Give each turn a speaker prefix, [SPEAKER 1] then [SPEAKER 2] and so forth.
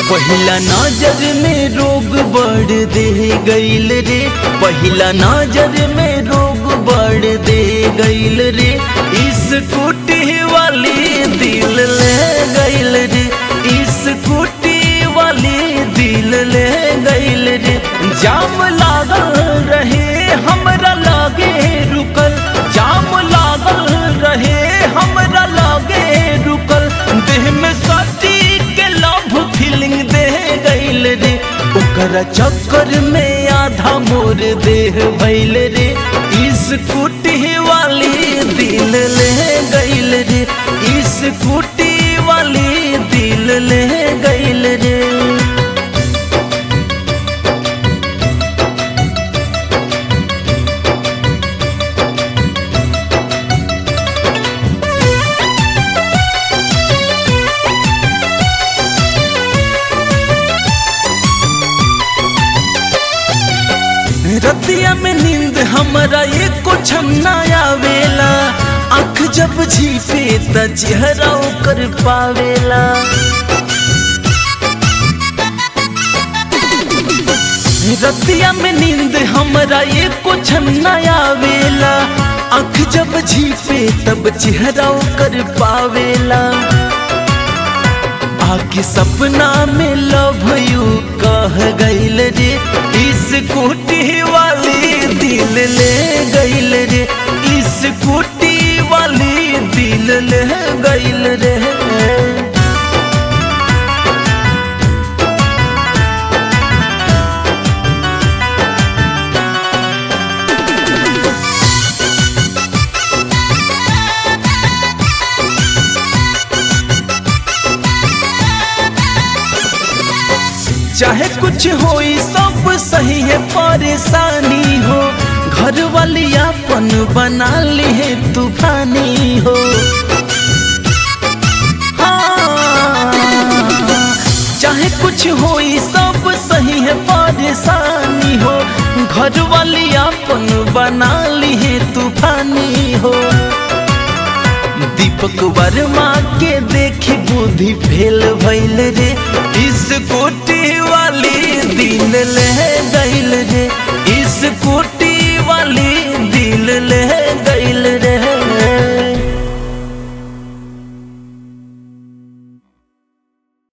[SPEAKER 1] पहिला नजर में रोग बढ़ दे गईल रे पहिला नजर में रोग बढ़ दे गईल रे इस कुटी वाली दिल ले गईल रे इस कुटी वाली दिल ले गईल रे जाम लागल रहे हमरा लागे रुकल जाम लागल रहे हमरा लागे रुकल देह में सटी के लव फीलिंग दे गईल रे ओकरा चक्कर में आधा मोर देह भइल रे इस कुटी वाली दिल ले गईल रे इस कुटी वाली दिल ले गईल रे रतिया में नींद हमरा एको छन्ना आवेला आँख जब झीपे त चेहरा ओकर पावेला रतिया में नींद हमरा एको छन्ना आवेला आँख जब झीपे तब चेहरा ओकर पावेला आके सपना में लव यू कह गईल रे इस कुटी वाली दिल ले गईल रे इस कुटी वाली दिल ले गईल रे चाहे कुछ हो सब सही है परेशानी हो घर वाली अपन बना ली है तूफानी हो हाँ, चाहे कुछ हो सब सही है परेशानी हो घर वाली अपन बना ली है तूफानी हो दीपक वर्मा के देखी बुद्धि फेल भइल रे इस कोटी वाली दिन ले गई